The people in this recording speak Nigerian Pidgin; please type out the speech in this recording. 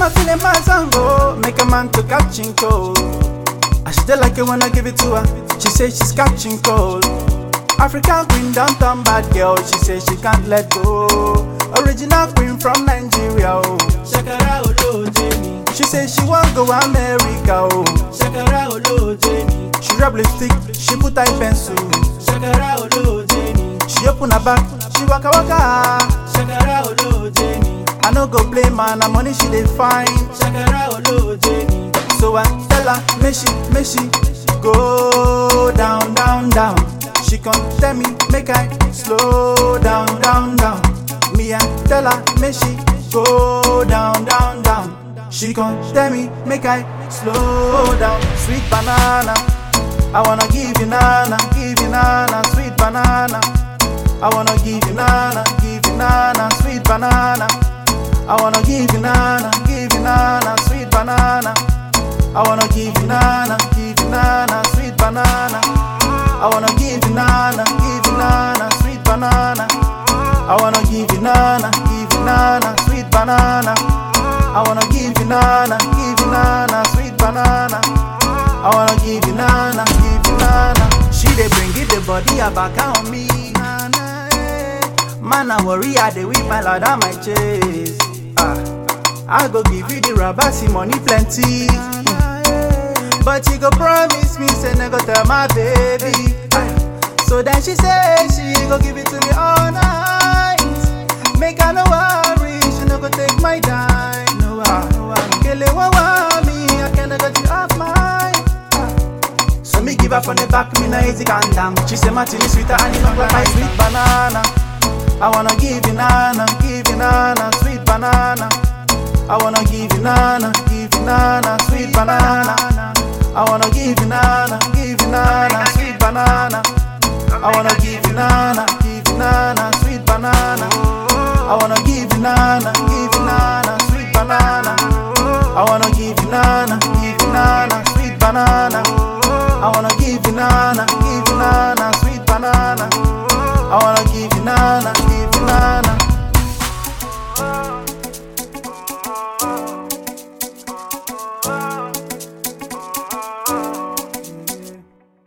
my feeling my song, oh, make a man to catching cold. I she dey like it when I give it to her. She say she's catching cold. African queen, downtown bad girl. She say she can't let go. Original queen from Nigeria, oh. Shakara oloje mi, She say she want go America, oh. shakara oloje mi, She rub lipstick, she put eye pencil. shakara oloje mi, She open her back, she waka waka. shakara oloje mi, I no go blame her, na money she dey find. shakara oloje mi, So I tell her, make she, make she go down, down, down. She come tell me, make I slow down, down, down. Me I tell her, make she go down, down, down. She come tell me, make I slow down. Sweet banana, I wanna give you nana, give you nana, sweet banana. I wanna give you nana, give you nana, sweet banana. I wanna give you nana, give you nana, sweet banana. I wanna give you nana, give you nana, sweet banana. I wanna give you nana, give you nana, sweet banana. I wanna give you nana, give you nana, sweet banana. I wanna give you nana, give you nana, sweet banana. I wanna give you nana, give you nana. She dey bring it the body a back on me. Nana, eh. Man, I worry, I dey whip my lord on my chest. Ah, I go give you the rubber, see money plenty. But you go promise me, say never tell my baby. Ah, So then she say she go give it to me all night. Make her no worry, she no go take my dime. No, ah, no, ah. Kele wa wa me, I cannot get you off my. Ah. So me give her from the back, me no easy calm down. She say my tea is sweeter and it look like my sweet banana. I wanna give you nana, give you nana, sweet banana. I wanna give you nana, give you nana, sweet banana. I wanna give you nana, give you nana, sweet banana. I wanna give you nana, give you nana, sweet banana. I wanna give you nana,